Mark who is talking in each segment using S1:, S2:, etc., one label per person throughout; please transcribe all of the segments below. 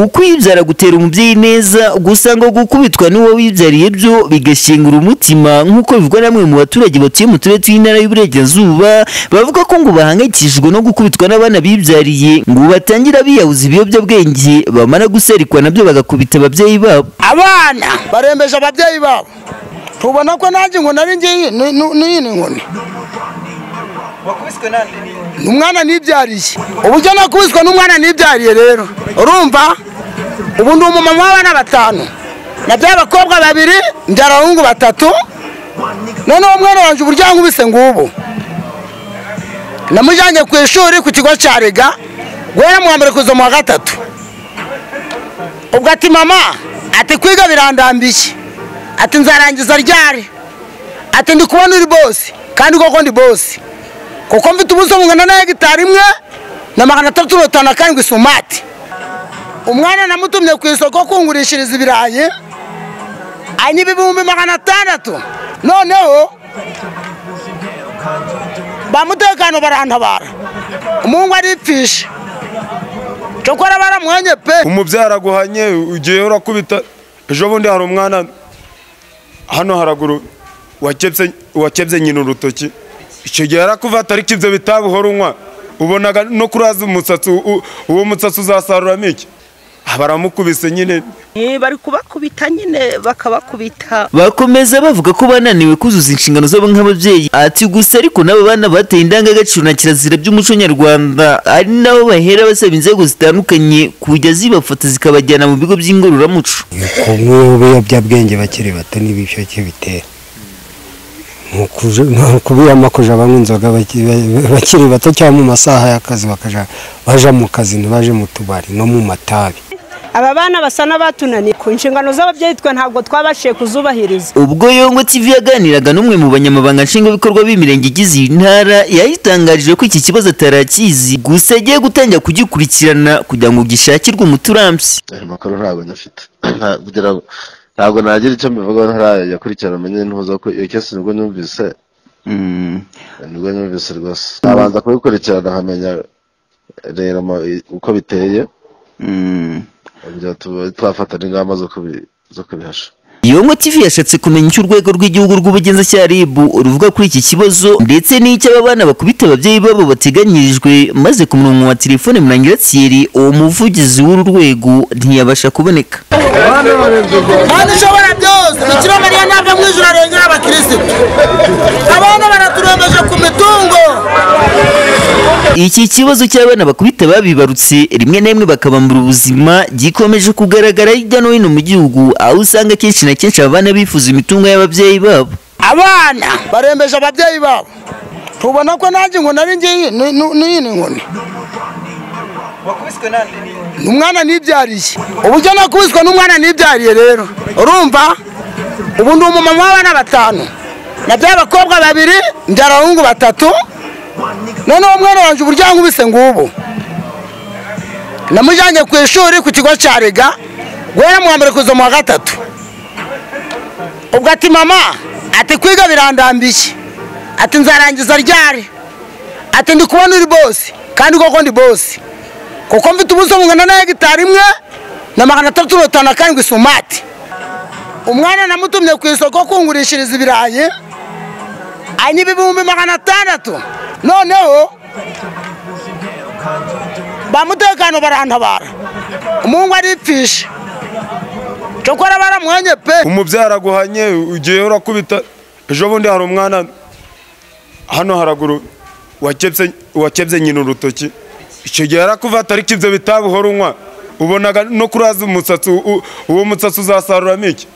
S1: ukwibyaira gutera umubyeyi neza gusa ngo gukubitwa n'uwo wibyariye byo bigashyingura umutima nk'uko bivugwa na bamwe mu baturage batuye mu turere tw'intara y'uburengerazuba bavuga ko ngo bahangayikishijwe no gukubitwa n'abana bibyariye ngo batangira biyahuza ibiyobyabwenge bamara guserikwa nabyo bagakubita ababyeyi babo
S2: abana
S3: barembeje ababyeyi babo tubona ko nanjye inkoni ari ngiyi ni- ni- n'iyi ni inkoni umwana nibyariye uburyo nakubiswe n'umwana nibyariye rero urumva ubu ndi umumama w'abana batanu nabyaye abakobwa babiri mbyara abahungu batatu noneho umwana wanjye uburyo yankubise ngubu namujyanye ku ishuri ku kigo cya rega guhera mu wa mbere kuza mu wa gatatu ubwo ati mama ati kwiga birandambiye ati nzarangiza ryari ati ndi kubona uri bose kandi koko ndi bose kuko mfite ubuso bungana na hegitari imwe na magana atatu mirongo itanu na karindwi isumati umwana namutumye ku isoko kungurishiriza ibirayi anyiba ibihumbi magana atandatu noneho ba mutekano barantabara umuhungu aripfisha cokora baramuhanye pe
S4: umubyara aguhanye ugiye urakubita ejo bundi hari umwana hano haraguru wakebye wakebye nyina urutoki icyo gihe yarakuvata ariko ibyo bitabuhora unywa ubonaga no kuraza umusatsi u- uwo mutsatsi uzasaruramo iki Ah, baramukubise nyine
S2: Eh, bari kubakubita nyine bakabakubita
S1: bakomeza bavuga ko bananiwe kuzuza inshingano zabo nk'ababyeyi ati gusa ariko n'abo bana bateye indangagaciro na kirazira by'umuco nyarwanda ari nabo bahera basaba inzego zitandukanye kujya zibafata zikabajyana mu bigo by'ingororamuco
S5: umwe mu biyobyabwenge bakiri bato n'ibyo bitera ni ukubiyama kujya banywa inzoga baki- ba- bakiri bato cyangwa mu masaha y'akazi bakaja baja mu kazi ntibaje mu tubari no mu matabi
S6: aba bana basa n'abatunaniye ku nshingano z'ababyeyi twe ntabwo twabashije kuzubahiriza
S1: ubwo yongo tv yaganiraga n'umwe mu banyamabanga nshingwabikorwa b'imirenge igize iyi ntara yayitangarije ko iki kibazo atarakizi gusa agiye gutangira kugikurikirana kugira ngo gishakirwe umuti urambye
S7: ayo makuru ntabwo nyafite Nta- kugira ngo ntabwo nagira icyo mbivugaho ntarayakurikirana amenye ntuza ko iyo kesi nibwo numvise nibwo numvise rwose nabanza kubikurikirana nkamenya rero ama- i- uko biteye kugira tuba- twafata n'ingamba zo kubi- zo kubihasha
S1: Yongo TV yashatse kumenya icyo urwego rw'igihugu rw'ubugenzacyaha RIB ruvuga kuri iki kibazo ndetse n'icyo aba bana bakubita ababyeyi babo bateganyirijwe maze ku murongo wa telefone Murangira Thierry uwo muvugizi w'uru rwego ntiyabasha kuboneka
S3: kandi ushobora byose bikira mariya ntabwo mu ijoro arengera abakirisitu abana baraturembeje ku mitungo
S1: Iki kibazo cy'abana bakubita babibarutse rimwe na rimwe bakabambura ubuzima gikomeje kugaragara hirya no hino mu gihugu aho usanga kenshi na kenshi aba bana bifuza imitungo y'ababyeyi babo
S2: abana
S3: barembeje ababyeyi babo tubona ko nanjye inkoni ari ngiyi ni- ni- n'iyi ni inkoni umwana nibyariye uburyo nakubiswe n'umwana nibyariye rero urumva ubu ndi umumama w'abana batanu nabyaye abakobwa babiri mbyara abahungu batatu noneho umwana wanjye uburyo yankubise ngubu namujyanye ku ishuri ku kigo cya rega guhera mu wa mbere kuza mu wa gatatu ubwo ati mama ati kwiga birandambiye ati nzarangiza ryari ati ndi kubona uri bose kandi koko ndi bose kuko mfite ubuso bungana na hegitari imwe na magana atatu mirongo itanu na karindwi isumati umwana namutumye ku isoko kungurishiriza ibirayi anyiba ibihumbi magana atandatu noneho ba mutekano barantabara umuhungu aripfisha cokora baramuhanye pe
S4: umubyara aguhanye ugiye urakubita ejo bundi hari umwana hano haraguru wakebye wakebye nyina urutoki icyo gihe yarakuvata ariko ibyo bitabuhora unywa ubonaga no kuraza umusatsi u- uwo mutsatsi uzasaruramo iki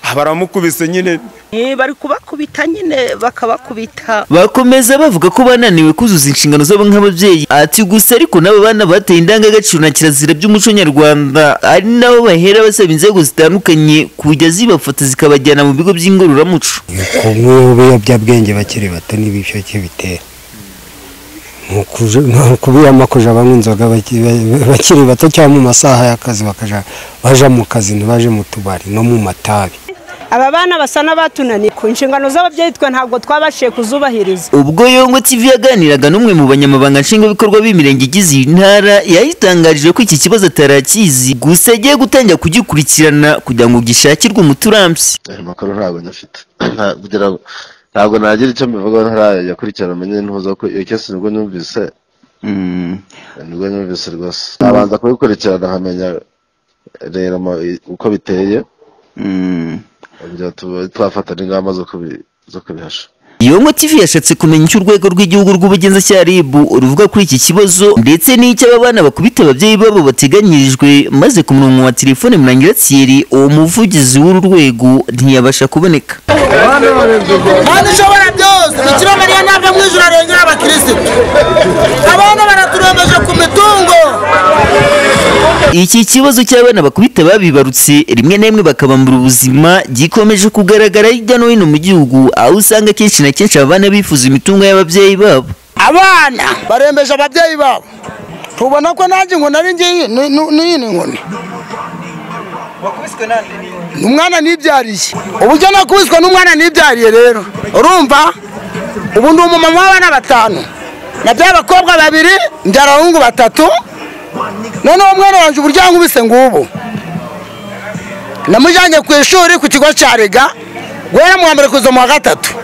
S4: Ah, baramukubise nyine
S2: Eh, bari kubakubita nyine bakabakubita
S1: bakomeza bavuga ko bananiwe kuzuza inshingano zabo nk'ababyeyi ati gusa ariko n'abo bana bateye indangagaciro na kirazira by'umuco nyarwanda ari nabo bahera basaba inzego zitandukanye kujya zibafata zikabajyana mu bigo by'ingororamuco
S5: umwe mu biyobyabwenge bakiri bato n'ibyo bitera ni ukubiyama kujya banywa inzoga baki- ba- bakiri bato cyangwa mu masaha y'akazi bakaja baja mu kazi ntibaje mu tubari no mu matabi
S6: aba bana basa n'abatunaniye ku nshingano z'ababyeyi twe ntabwo twabashije kuzubahiriza
S1: ubwo yongo tv yaganiraga n'umwe mu banyamabanga nshingwabikorwa b'imirenge igize iyi ntara yayitangarije ko iki kibazo atarakizi gusa agiye gutangira kugikurikirana kugira ngo gishakirwe umuti urambye
S7: ayo makuru ntabwo nyafite Nta- kugira ngo ntabwo nagira icyo mbivugaho ntarajya kurikirana amenye ntuza ko iyo kesi nibwo numvise nibwo numvise rwose nabanza kubikurikirana nkamenya rero ama- i- uko biteye kugira tuba- twafata n'ingamba zo kubi- zo kubihasha
S1: yongo tv yashatse kumenya icyo urwego rw'igihugu rw'ubugenzacyaha rib ruvuga kuri iki kibazo ndetse n'icyo aba bana bakubita ababyeyi babo bateganyirijwe maze ku murongo wa telefone murangira thierry uwo muvugizi w'uru rwego ntiyabasha kuboneka
S3: kandi ushobora byose bikira mariya ntabwo mu ijoro arengera abakirisitu abana baraturembeje ku mitungo
S1: iki kibazo cy'abana bakubita babibarutse rimwe na rimwe bakabambura ubuzima gikomeje kugaragara hirya no hino mu gihugu aho usanga kenshi na kenshi aba bana bifuza imitungo y'ababyeyi babo
S3: abana barembeje ababyeyi babo tubona ko nanjye inkoni ari ngiyi ni- ni- niyi ni inkoni Ni umwana nibyariye uburyo nakubiswe n'umwana nibyariye rero urumva ubu ndi umumama w'abana batanu nabyaye abakobwa babiri mbyara abahungu batatu noneho umwana wanjye uburyo yankubise ngubu namujyanye ku ishuri ku kigo cya rega guhera mu wa mbere kuza mu wa gatatu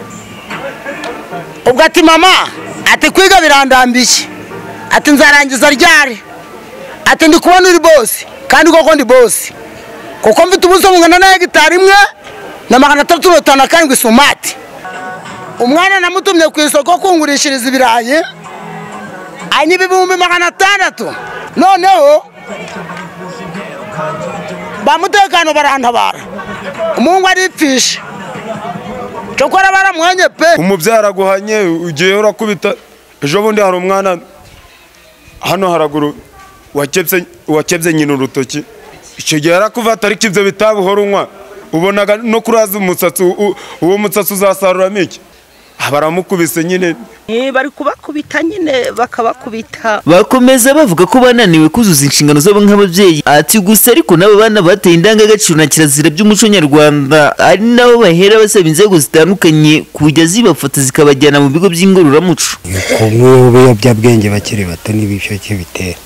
S3: ubwo ati mama ati kwiga birandambiye ati nzarangiza ryari ati ndi kubona uri bose kandi koko ndi bose kuko mfite ubuso bungana na hegitari imwe na magana atatu mirongo itanu na karindwi isumati umwana namutumye ku isoko kungurishiriza ibirayi anyiba ibihumbi magana atandatu noneho ba mutekano barantabara umuhungu aripfisha cokora baramuhanye pe
S4: umubyara aguhanye ugiye urakubita ejo bundi hari umwana hano haraguru wakebye wakebye nyina urutoki icyo gihe yarakuvata ariko ibyo bitabuhora unywa ubonaga no kuraza umusatsi u- uwo musatsi uzasaruramo iki Ah, baramukubise nyine
S2: Eh, bari kubakubita nyine bakabakubita
S1: bakomeza bavuga ko bananiwe kuzuza inshingano zabo nk'ababyeyi ati gusa ariko n'abo bana bateye indangagaciro na kirazira by'umuco nyarwanda ari nabo bahera basaba inzego zitandukanye kujya zibafata zikabajyana mu bigo by'ingororamuco
S5: kunywa ibiyobyabwenge bakiri bato n'ibyo cyo bitera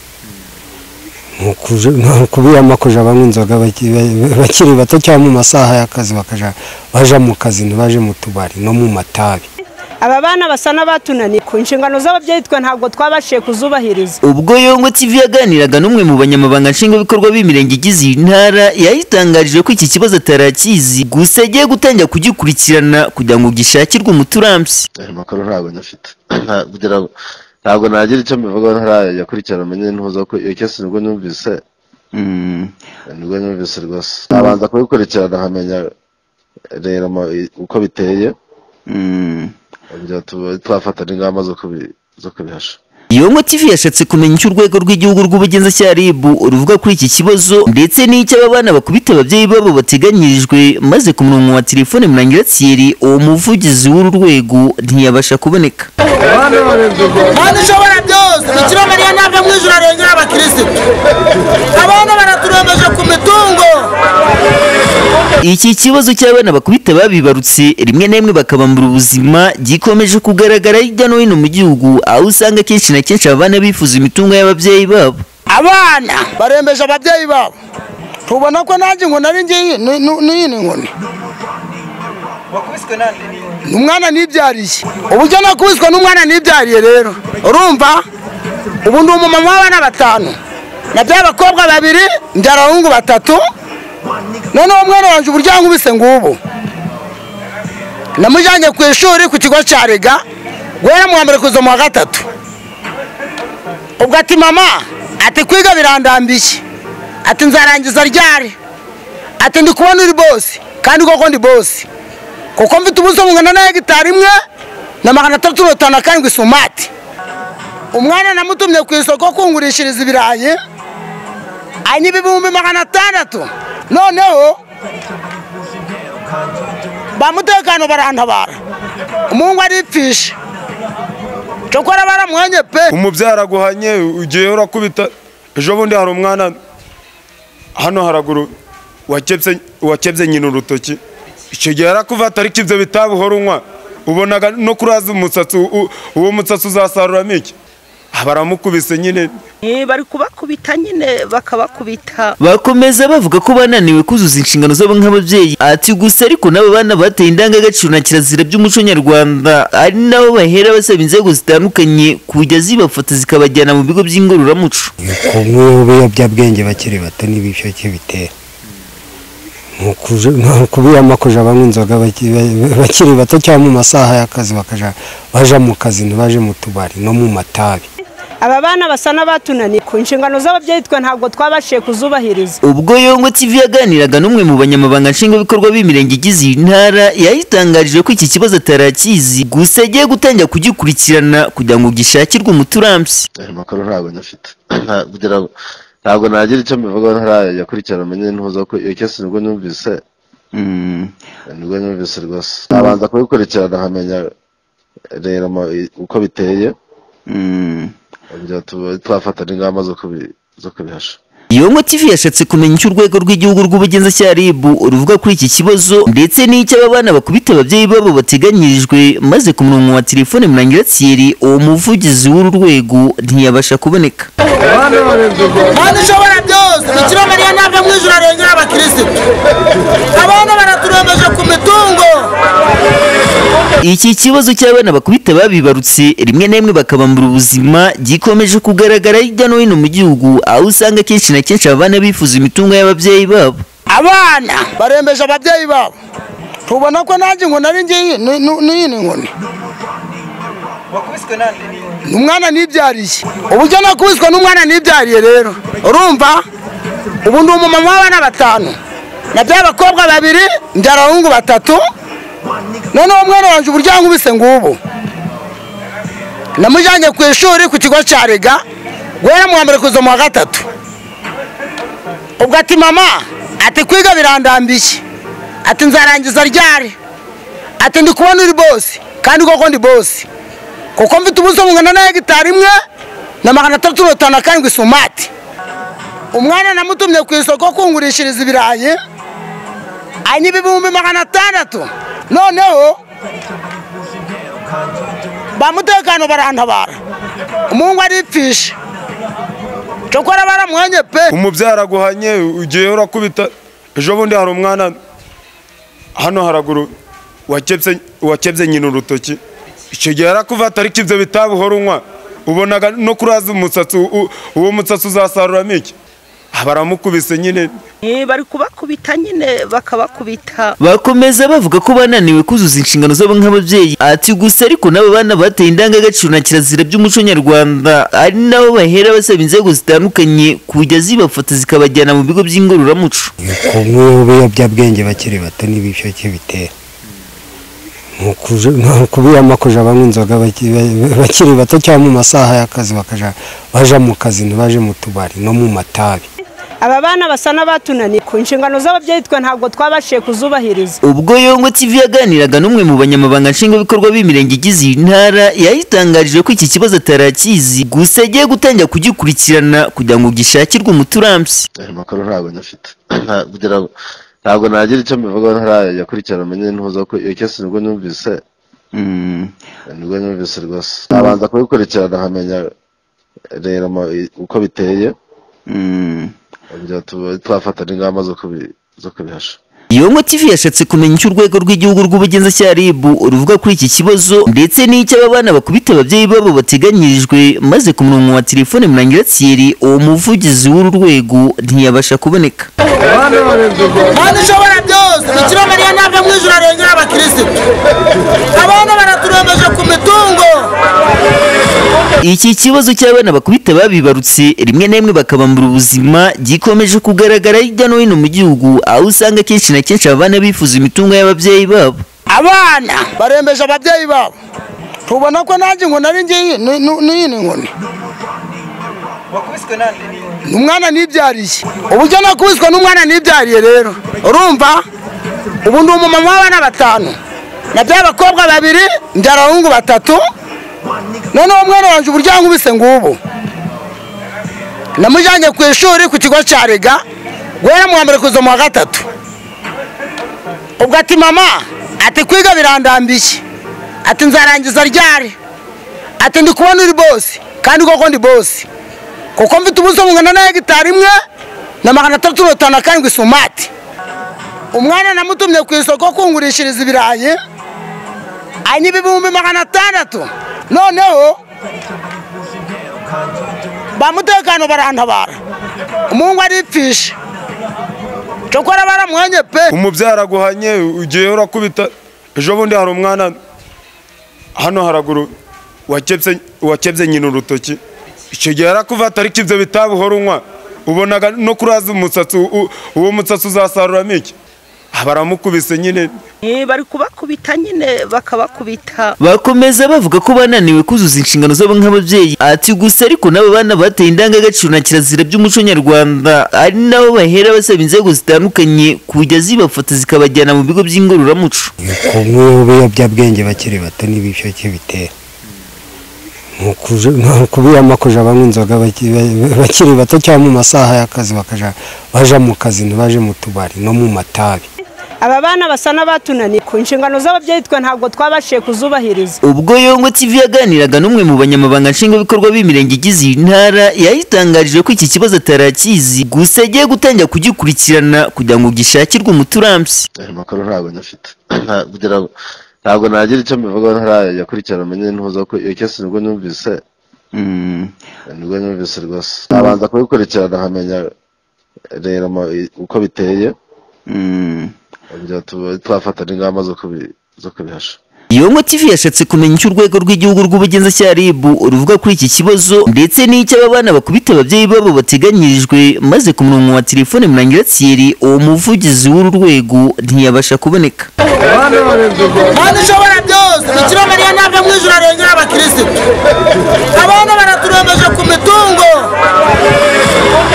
S5: Ni ukuje- ni ukubiyama kuja banywa inzoga baki- ba- bakiri bato cyangwa mu masaha y'akazi bakaja baja mu kazi ntibaje mu tubari no mu matabi
S6: aba bana basa n'abatunaniye ku nshingano z'ababyeyi twe ntabwo twabashije kuzubahiriza
S1: ubwo yongo tv yaganiraga n'umwe mu banyamabanga nshingwabikorwa b'imirenge igize iyi ntara yayitangarije ko iki kibazo atarakizi gusa agiye gutangira kugikurikirana kugira ngo gishakirwe umuti urambye
S7: ayo makuru ntabwo nyafite Nta- kugira ngo ntabwo nagira icyo mbivugaho ntarajya kurikirana amenye ntuza ko iyo kesi nibwo numvise nibwo numvise rwose nabanza kubikurikirana nkamenya rero ama- i- uko biteye kugira tuba- twafata n'ingamba zo kubi- zo kubihasha
S1: yongo tv yashatse kumenya icyo urwego rw'igihugu rw'ubugenzacyaha rib ruvuga kuri iki kibazo ndetse n'icyo aba bana bakubita ababyeyi babo bateganyirijwe maze ku murongo wa telefone murangira thierry uwo muvugizi w'uru rwego ntiyabasha kuboneka
S3: kandi ushobora byose bikira mariya ntabwo mu ijoro arengera abakirisitu abana baraturembeje ku mitungo
S1: iki kibazo cy'abana bakubita babibarutse rimwe na rimwe bakabambura ubuzima gikomeje kugaragara hirya no hino mu gihugu aho usanga kenshi na kenshi aba bana bifuza imitungo y'ababyeyi babo
S3: abana barembeje ababyeyi babo tubona ko nanjye inkoni ari ngiyi ni- ni- niyi ni inkoni Ni umwana nibyariye uburyo nakubiswe n'umwana nibyariye rero urumva ubu ndi umumama w'abana batanu nabyaye abakobwa babiri mbyara abahungu batatu noneho umwana wanjye uburyo yankubise ngubu namujyanye ku ishuri ku kigo cya rega guhera mu wa mbere kuza mu wa gatatu ubwo ati mama ati kwiga birandambiye ati nzarangiza ryari ati ndi kubona uri bose kandi koko ndi bose kuko mfite ubuso bungana na hegitari imwe na magana atatu mirongo itanu na karindwi sumati umwana namutumye ku isoko kungurishiriza ibirayi anyiba ibihumbi magana atandatu noneho ba mutekano barantabara umuhungu aripfisha cokora baramuhanye pe
S4: umubyara aguhanye ugiye urakubita ejo bundi hari umwana hano haraguru wakebye nyina urutoki icyo gihe yarakuva atariko ibyo bitabi uhora unywa ubonaga no kuraza umusatsi u- uwo mutsatsi uzasaruramo iki baramukubise nyine
S2: Eh, bari kubakubita nyine bakabakubita
S1: bakomeza bavuga ko bananiwe kuzuza inshingano zabo nk'ababyeyi ati gusa ariko n'abo bana bateye indangagaciro na kirazira by'umuco nyarwanda ari nabo bahera basaba inzego zitandukanye kujya zibafata zikabajyana mu bigo by'ingororamuco
S5: kunywa ibiyobyabwenge bakiri bato n'ibisheke bitera Ni ukuje- ni ukubiyama kuja banywa inzoga baki- ba- bakiri bato cyangwa mu masaha y'akazi bakaja baja mu kazi ntibaje mu tubari no mu matabi
S6: aba bana basa n'abatunaniye ku nshingano z'ababyeyi twe ntabwo twabashije kuzubahiriza
S1: ubwo yongo tv yaganiraga n'umwe mu banyamabanga nshingwabikorwa b'imirenge igize iyi ntara yayitangarije ko iki kibazo atarakizi gusa agiye gutangira kugikurikirana kugira ngo gishakirwe umuti urambye
S7: ayo makuru ntabwo nyafite Nta- kugira ngo ntabwo nagira icyo mbivugaho ntarayajya akurikirana amenye ntuza ko iyo cyose nibwo numvise nibwo numvise rwose nabanza kubikurikirana nkamenya rero ama- i- uko biteye byatuma twafata n'ingamba zo kubi- zo kubihasha
S1: yongo tv yashatse kumenya icyo urwego rw'igihugu rw'ubugenzacyaha rib ruvuga kuri iki kibazo ndetse n'icyo aba bana bakubita ababyeyi babo bateganyirijwe maze ku murongo wa telefone murangira thierry uwo muvugizi w'uru rwego ntiyabasha kuboneka
S3: kandi ushobora byose bikira mariya ntabwo mu ijoro arengera abakirisitu abana baraturembeje ku mitungo
S1: iki kibazo cy'abana bakubita babibarutse rimwe na rimwe bakabambura ubuzima gikomeje kugaragara hirya no hino mu gihugu aho usanga kenshi na kenshi aba bana bifuza imitungo y'ababyeyi babo
S3: abana barembeje ababyeyi babo tubona ko nanjye inkoni ari ngiyi ni- ni- niyi ni inkoni umwana nibyariye uburyo nakubiswe n'umwana nibyariye rero urumva ubu ndi umumama w'abana batanu nabyaye abakobwa babiri mbyara abahungu batatu noneho umwana wanjye uburyo yankubise ngubu namujyanye ku ishuri ku kigo cya rega guhera mu wa mbere kuza mu wa gatatu ubwo ati mama ati kwiga birandambiye ati nzarangiza ryari ati ndi kubona uri bose kandi koko ndi bose kuko mfite ubuso bungana na hegitari imwe na magana atatu mirongo itanu na karindwi isumati umwana namutumye ku isoko kungurishiriza ibirayi anyiba ibihumbi magana atandatu noneho ba mutekano barantabara umuhungu aripfisha cokora baramuhanye pe
S4: umubyara aguhanye ugiye urakubita ejo bundi hari umwana hano haraguru wakebye wakebye nyina urutoki icyo gihe yarakuva atariko ibyo bitabi uhora unywa ubonaga no kuraza umusatsi u- uwo mutsatsi uzasaruramo iki baramukubise nyine
S2: Eh, bari kubakubita nyine bakabakubita
S1: bakomeza bavuga ko bananiwe kuzuza inshingano zabo nk'ababyeyi ati gusa ariko n'abo bana bateye indangagaciro na kirazira by'umuco nyarwanda ari nabo bahera basaba inzego zitandukanye kujya zibafata zikabajyana mu bigo by'ingororamuco
S5: kunywa ibiyobyabwenge bakiri bato n'ibisheke bitera Ni ukuje- ni ukubiyama kuja banywa inzoga baki- ba- bakiri bato cyangwa mu masaha y'akazi bakaja baja mu kazi ntibaje mu tubari no mu matabi
S6: aba bana basa n'abatunaniye ku nshingano z'ababyeyi twe ntabwo twabashije kuzubahiriza
S1: ubwo yongo tv yaganiraga n'umwe mu banyamabanga nshingwabikorwa b'imirenge igize iyi ntara yayitangarije ko iki kibazo atarakizi gusa agiye gutangira kugikurikirana kugira ngo gishakirwe umuti urambye
S7: ayo makuru ntabwo nyafite Nta- kugira ngo ntabwo nagira icyo mbivugaho ntarayajya akurikirana amenye ntuza ko iyo cyose nibwo numvise nibwo numvise rwose nabanza kubikurikirana nkamenya rero ama- i- uko biteye byatuma twafata n'ingamba zo kubi- zo kubihasha
S1: yongo tv yashatse kumenya icyo urwego rw'igihugu rw'ubugenzacyaha rib ruvuga kuri iki kibazo ndetse n'icyo aba bana bakubita ababyeyi babo bateganyirijwe maze ku murongo wa telefone murangira thierry uwo muvugizi w'uru rwego ntiyabasha kuboneka
S3: kandi ushobora byose bikira mariya ntabwo mu ijoro arengera abakirisitu abana baraturembeje ku mitungo
S1: iki kibazo cy'abana bakubita babibarutse rimwe na rimwe bakabambura ubuzima gikomeje kugaragara hirya no hino mu gihugu aho usanga kenshi na kenshi aba bana bifuza imitungo y'ababyeyi babo
S3: abana barembeje ababyeyi babo tubona ko nanjye inkoni ari ngiyi ni- ni- niyi ni inkoni umwana nibyariye uburyo nakubiswe n'umwana nibyariye rero urumva ubu ndi umumama w'abana batanu nabyaye abakobwa babiri mbyara abahungu batatu noneho umwana wanjye uburyo yankubise ngubu namujyanye ku ishuri ku kigo cya rega guhera mu wa mbere kuza mu wa gatatu ubwo ati mama ati kwiga birandambiye ati nzarangiza ryari ati ndi kubona uri bose kandi koko ndi bose kuko mfite ubuso bungana na hegitari imwe na magana atatu mirongo itanu na karindwi sumati umwana namutumye ku isoko kungurishiriza ibirayi anywa ibihumbi magana atandatu noneho ba mutekano barantabara umuhungu aripfisha cokora baramuhanye pe
S4: umubyara aguhanye ugiye urakubita ejo bundi hari umwana hano haraguru wakebye wakebye nyina urutoki icyo gihe yarakuvata ariko ibyo bitabuhora unywa ubonaga no kuraza umusatsi u- uwo mutsatsi uzasaruramo iki Ah, baramukubise nyine
S2: Eh, bari kubakubita nyine bakabakubita
S1: bakomeza bavuga ko bananiwe kuzuza inshingano zabo nk'ababyeyi ati gusa ariko n'abo bana bateye indangagaciro na kirazira by'umuco nyarwanda ari nabo bahera basaba inzego zitandukanye kujya zibafata zikabajyana mu bigo by'ingororamuco
S5: kumwe ibiyobyabwenge bakiri bato n'ibisheke bitera Ni ukuje- ni ukubiyama kuja banywa inzoga baki- ba- bakiri bato cyangwa mu masaha y'akazi bakaja baja mu kazi ntibaje mu tubari no mu matabi
S6: aba bana basa n'abatunaniye ku nshingano z'ababyeyi twe ntabwo twabashije kuzubahiriza
S1: ubwo yongo tv yaganiraga n'umwe mu banyamabanga nshingwabikorwa b'imirenge igize iyi ntara yayitangarije ko iki kibazo atarakizi gusa agiye gutangira kugikurikirana kugira ngo gishakirwe umuti urambye
S7: ayo makuru ntabwo nyafite Nta- kugira ngo ntabwo nagira icyo mbivugaho ntarayajya akurikirana amenye ntuza ko iyo cyose nibwo numvise nibwo numvise rwose nabanza kubikurikirana nkamenya rero ama- i- uko biteye byatuma twafata n'ingamba zo kubi- zo kubihasha
S1: yongo tv yashatse kumenya icyo urwego rw'igihugu rw'ubugenzacyaha rib ruvuga kuri iki kibazo ndetse n'icyo aba bana bakubita ababyeyi babo bateganyirijwe maze ku murongo wa telefone murangira tsiri uwo muvugizi w'uru rwego ntiyabasha kuboneka
S3: kandi ushobora byose bikira mariya ntabwo mu ijoro arengera abakirisitu abana baraturembeje ku mitungo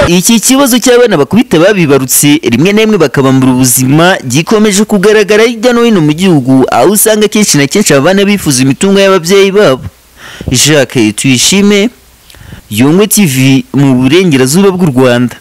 S1: iki kibazo cy'abana bakubita babibarutse rimwe na rimwe bakabambura ubuzima gikomeje kugaragara hirya no hino mu gihugu aho usanga kenshi na kenshi abana bifuza imitungo y'ababyeyi babo jacques tuyishime yungwe tv mu burengerazuba bw'u rwanda